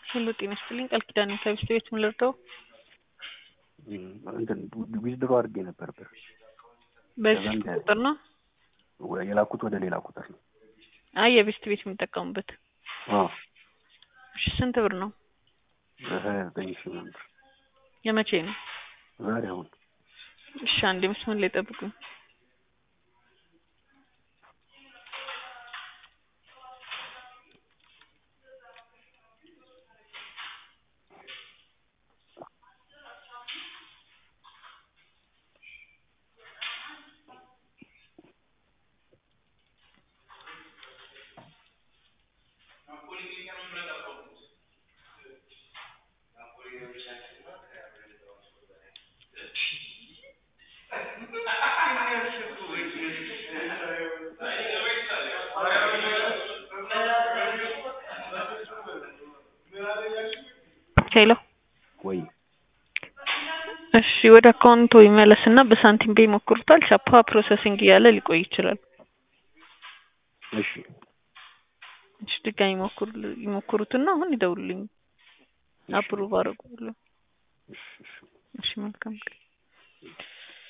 ሁሉ ጤና ይስጥልኝ ቃል ኪዳን ከሚስት ቤት ምን ልርዳው? እንትን ዊዝድሮ አድርጌ ነበር ብር በዚህ ከዛ እንደ- ቁጥር ነው? ወ- የላኩት ወደ ሌላ ቁጥር ነው። አይ የቤስት ቤት የሚጠቀሙበት። አዎ እሺ ስንት ብር ነው? ሀያ ዘጠኝ ሺህ ምናምን ብር የመቼ ነው? ዛሬ አሁን እሺ አንዴ መስመር ላይ ጠብቁኝ። ሄሎ ወይ እሺ ወደ አካውንቶ ይመለስና በሳንቲም ፔይ ይሞክሩታል። ቻፓ ፕሮሰሲንግ እያለ ሊቆይ ይችላል። እሺ እሺ ድጋሚ ይሞክሩ ይሞክሩትና አሁን ይደውሉልኝ። እሺ አፕሩቭ አደረጉልኝ። እሺ እሺ እሺ መልካም ቀን።